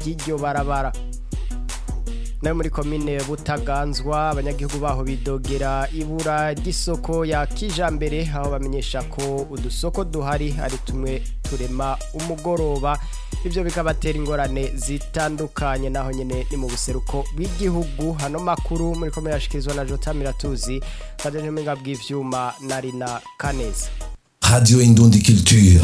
ry'iryo barabara nayo muri komine butaganzwa abanyagihugu baho bidogera ibura ry'isoko ya kijambere aho bamenyesha ko udusoko duhari ari tumwe turema umugoroba ibyo bikabatera ingorane zitandukanye naho nyine ni mu buseruko bw'igihugu hano makuru muri komine yashikirizwa na jota miratuzi kandi ntiminga bw'ivyuma na rina kaneza Radio Indundi Culture.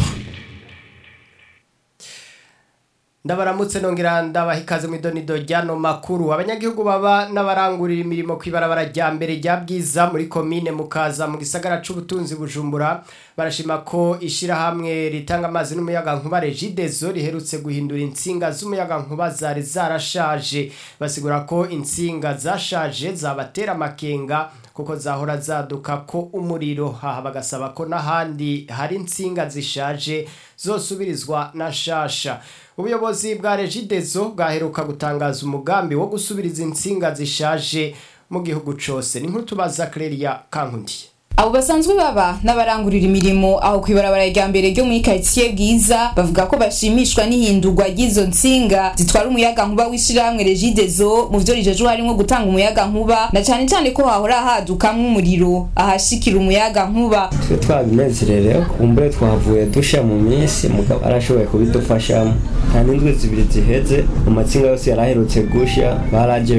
ndabaramutse nongera ndabaha ikaze mu idonido ry'ano makuru abanyagihugu baba n'abarangurira imirimo ku ibarabara rya mbere rya bwiza muri komine mukaza mu gisagara c'ubutunzi bujumbura barashima ko ishirahamwe ritanga amazi n'umuyaga nkuba regidezo riherutse guhindura intsinga z'umuyaga nkuba zari zarashaje basigura ko intsinga zashaje zabatera amakenga kuko zahora zaduka ko umuriro haha bagasaba ko n'ahandi hari intsinga zishaje zosubirizwa na shasha ubuyobozi bwa regidezo bwaheruka gutangaza umugambi wo gusubiriza intsinga zishaje mu gihugu cose ni nk'utubaza Clelia Kankundiye abo basanzwe baba n'abarangurira imirimo aho kwibarabara rya mbere ryo muri quartier bwiza bavuga ko bashimishwa n'ihindurwa ry'izo ntsinga zitwara umuyaga nkuba w'ishirahamwe regidezo mu vyo rijejwe harimo gutanga umuyaga nkuba na cane cane ko hahora hadukamwo umuriro ahashikira umuyaga nkuba twe twabinezererewe kumbure twavuye dusha mu minsi mugabo arashoboye kubidufashamo nta n'indwi zibiri ziheze amatsinga yose yaraherutse gusha baraje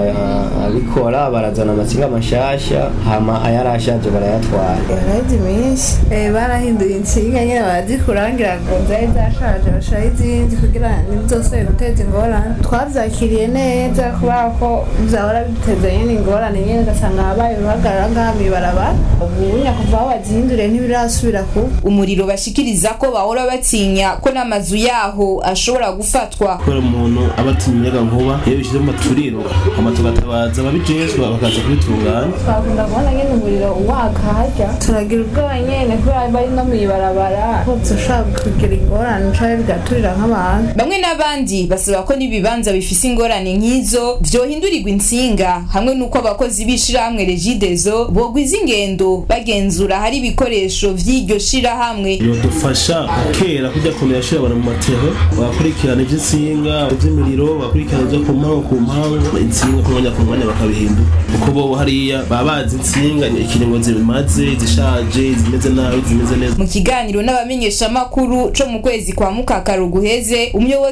barabikora barazana amatsinga mashasha hama ayarashaje barayatwara yaraheze iminsi Eh, barahinduye insinga nyine barazikurangira ngo zari zashaje bashiraho izindi kugira ntibizosubire guteza ingorane twavyakiriye neza kubera ko vyahora biteza nyine ingorane nyine ugasanga habaye uruhagarara ngaha mw'ibarabara ubu nyakuva aho bazihinduriye ntibirasubira kuba umuriro bashikiriza ko bahora batinya ko n'amazu yaho ashobora gufatwa kubera umuntu aba atinya umuyaga nkuba iyo bishyize mu maturiro hama tugatabaza ababijejwe bakaza kubitunganya twakunda kubona nyine umuriro waka harya turagira ubwoba nyene kubera bari no mw'ibarabara ko dushobora kugira ingorane canke bigaturira nk'abantu bamwe n'abandi basaba ko n'ibibanza bifise ingorane nk'izo vyohindurirwa intsinga hamwe n'uko abakozi b'ishirahamwe regidezo bogwiza ingendo bagenzura hari ibikoresho vy'iryo shirahamwe yodufasha kera kujya kuntu yashira abantu mu matero bagakurikirana ivy'insinga ivy'imiriro bagakurikirana ivyo ku mpangu ku mpangu intsinga ku mwanya ku mwanya bakabihindura kuko bo hariya baba bazi intsinga ikiringo zimaze izishaje izimeze nabi izimeze neza mu kiganiro n'abamenyeshamakuru co mu kwezi kwa mukakaro guheze umuyobozi